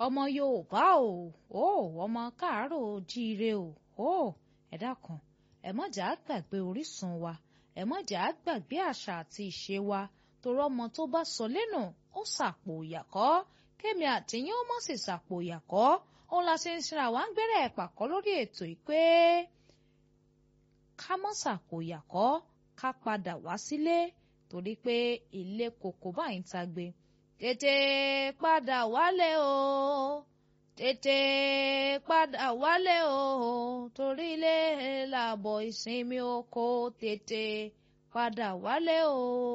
ọmọ yorùbá o ó ọmọ káàárọ̀ ojíire o ó ẹ dákun ẹ má jà á gbàgbé orísun wa ẹ má jà á gbàgbé àṣà àti ìṣe wa torí ọmọ tó bá sọ lẹ́nu ó sàpò ìyàkọ́ kémi àtìyín ó mọ̀ sí sàpò ìyàkọ́ òun la ṣe ń ṣe àwa ń gbẹ́rẹ́ ẹ̀pàkọ́ lórí ètò yìí pé ká mọ́ sàpò ìyàkọ́ ká padà wá sílé torí pé ilé koko báyìí ń tagbe tètè padà wálé o tètè padà wálé o torí ilé làbọ̀ ìsinmi oko tètè padà wálé o.